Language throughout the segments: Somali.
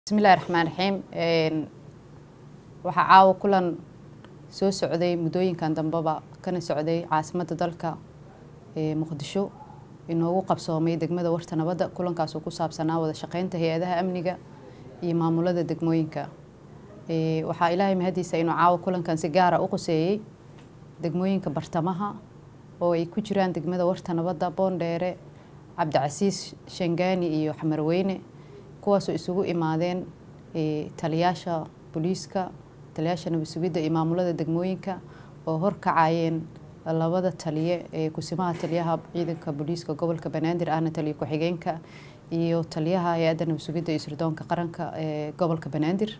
bismillahi raxmaan raxiim waxaa caawa kulan soo socday muddooyinkan dambeba kana socday caasimadda dalka muqdisho inoogu qabsoomay degmada warta nabadda kulankaasoo ku saabsanaa wada shaqeynta hay-adaha amniga iyo maamulada degmooyinka waxaa ilaahay mahadiisa inuu caawa kulankan si gaara u quseeyey degmooyinka bartamaha oo ay ku jiraan degmada warta nabadda boondheere cabdicasiis shangaani iyo xamarweyne kuwaasoo isugu imaadeen taliyaasha booliiska taliyaasha nabad sugidda iyo maamulada degmooyinka oo horkacayeen labada taliye ee kusimaha taliyaha ciidanka booliiska gobolka banaadir ahna taliya ku-xigeenka iyo taliyaha hay-adda nabad sugidda iyo sirdoonka qaranka ee gobolka banaadir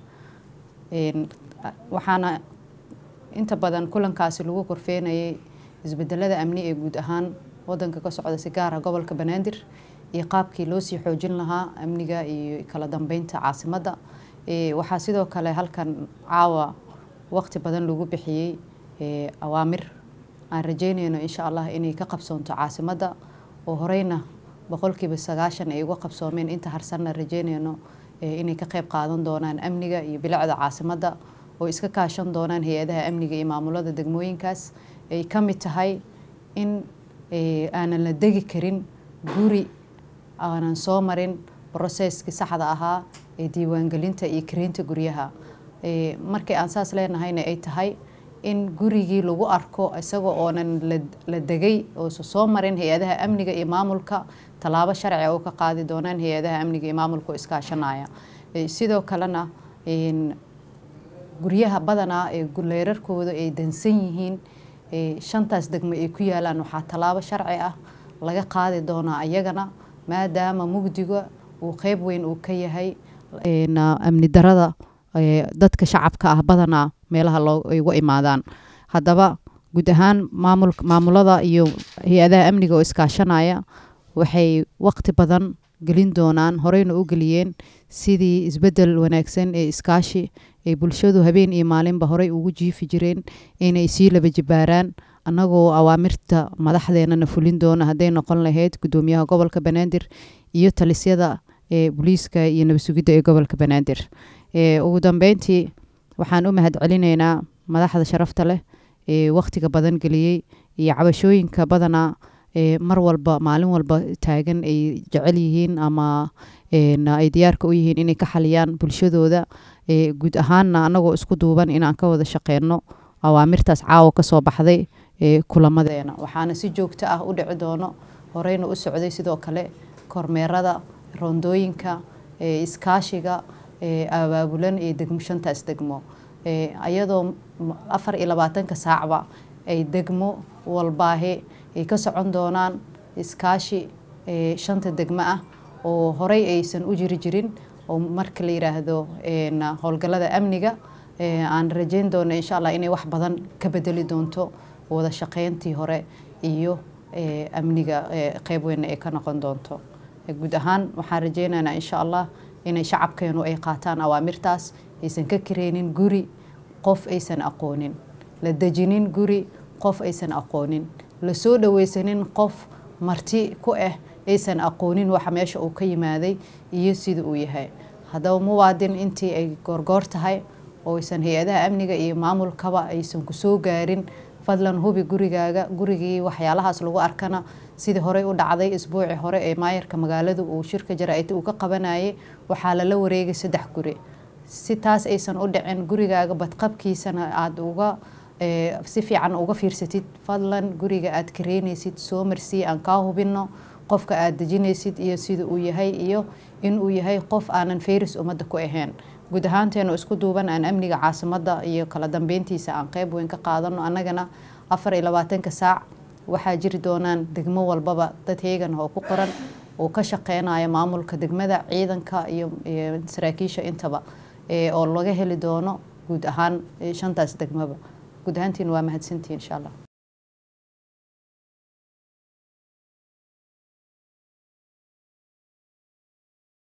waxaana inta badan kulankaasi lagu korfeenayay isbedelada amni ee guud ahaan wadanka ka socda si gaara gobolka banaadir iyo qaabkii loo sii xoojin lahaa amniga iyo kala dambeynta caasimadda waxaa sidoo kale halkan caawa waqti badan lagu bixiyey awaamir aan rajeynayno insha allah inay ka qabsoonto caasimadda oo horeyna boqolkiiba sagaashan ay uga qabsoomeen inta harsanna rajeynayno inay ka qeyb qaadan doonaan amniga iyo bilicda caasimadda oo iska kaashan doonaan hay-adaha amniga iyo maamulada degmooyinkaas ay ka mid tahay in aanan la degi karin guri aanan soo marin broseskii saxda ahaa ee diiwaangelinta iyo kareynta guryaha markii aan saas leenahayna ay tahay in gurigii lagu arko isagoo oonan la degay oosa soo marin hay-adaha amniga iyo maamulka tallaabo sharciga oo ka qaadi doonaan hay-adaha amniga iyo maamulka oo iskaashanaya sidoo kalena guryaha badanaa ee leerarkooda ay dansan yihiin shantaas degmo ay ku yaalaan waxaa tallaabo sharci ah laga qaadi doonaa ayagana maadaama mugdiga uu qeyb weyn uu ka yahay amni darada dadka shacabka ah badanaa meelaha ay uga imaadaan haddaba guud ahaan maamul maamulada iyo hay-adaha amniga oo iskaashanaya waxay waqti badan gelin doonaan horeyna u geliyeen sidii isbedel wanaagsan ee iskaashi ay bulshadu habeen iyo maalinba horey ugu jiifi jireen inay sii laba jibaaraan annagoo awaamirta madaxdeenana fulin doona hadday noqon lahayd guddoomiyaha gobolka banaadir iyo talisyada ee booliiska iyo nabad sugidda ee gobolka banaadir ugu dambeyntii waxaan u mahad celinaynaa madaxda sharafta leh ee wakhtiga badan geliyey iyo cabashooyinka badanaa mar walba maalin walba taagan ay jecel yihiin ama ay diyaarka u yihiin inay ka xaliyaan bulshadooda guud ahaanna annagoo isku duuban inaan ka wada shaqeyno awaamirtaas caawa kasoo baxday kulamadeena waxaana si joogto ah u dhici doono horeyna u socday sidoo kale kormeerada roondooyinka iskaashiga abaabulan ee degmo shantaas degmo ayadoo afar iyo labaatanka saacba ay degmo walbaahe ay ka socon doonaan iskaashi shanta degmo ah oo horey aysan u jiri jirin oo marka la yiraahdo howlgallada amniga aan rajeyn doono insha allah inay wax badan ka bedeli doonto wada shaqeyntii hore iyo amniga qeyb weyn ay ka noqon doonto guud ahaan waxaan rajeynaynaa insha allah inay shacabkeenu ay qaataan awaamirtaas aysan ka kareynin guri qof aysan aqoonin la dejinin guri qof aysan aqoonin lasoo dhaweysanin qof marti ku ah aysan aqoonin waxa meesha uu ka yimaaday iyo sida uu yahay haddaba muwaadin intii ay goorgoor tahay oo aysan hay-adaha amniga iyo maamulkaba aysan kusoo gaarin fadlan hubi gurigaaga gurigii waxyaalahaas lagu arkana sidii horey u dhacday isbuuci hore ee maayarka magaaladu uu shirka jaraa'id uu ka qabanayay waxaa lala wareegay saddex guri si taas aysan u dhicin gurigaaga badqabkiisana aada uga si fiican uga fiirsatid fadlan guriga aad kareynaysid soo marsii aan kaa hubino qofka aad dejinaysid iyo sida uu yahay iyo inuu yahay qof aanan fayris ummadda ku ahayn guud ahaanteenu isku duuban aan amniga caasimadda iyo kala dambeyntiisa aan qeyb weyn ka qaadano annagana afar iyo labaatanka saac waxaa jiri doonaan degmo walbaba dad heegan oo ku qoran oo ka shaqeynaya maamulka degmada ciidanka iyo saraakiisha intaba oo laga heli doono guud ahaan shantaas degmaba guud ahaantiin waa mahadsantihin insha allah